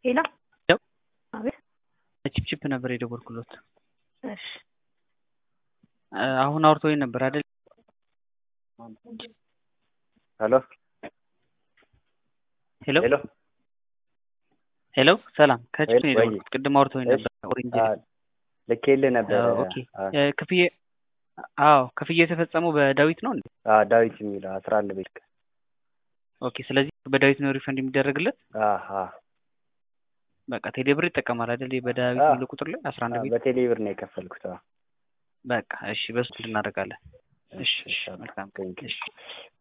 ሄሎ ሄሎ አቤት ቺፕቺፕ ነበር የደወልኩሎት። እሺ አሁን አውርቶኝ ነበር አይደል? ሄሎ ሄሎ ሄሎ ሄሎ ሰላም ከቺፕ ነው ወይ- የደወልኩት። ቅድም አውርቶኝ እሺ። ነበር ኦሬንጅ አ፣ ልኬልህ ነበር። አዎ፣ ኦኬ። ክፍዬ አዎ ክፍያ የተፈጸመው በዳዊት ነው እንዴ? አ፣ ዳዊት የሚለው አስራ አንድ ቤት ኦኬ። ስለዚህ በዳዊት ነው ሪፈንድ የሚደረግለት። አሀ በቃ ቴሌብር ይጠቀማል አይደል? በዳዊት አዎ። የሚለው ቁጥር ላይ አስራ አንድ ቤት በቴሌ ብር ነው የከፈልኩት። አዎ። በቃ እሺ፣ በሱ እናደርጋለን። እሺ፣ እሺ፣ እሺ፣ መልካም ቴንክ ዩ። እሺ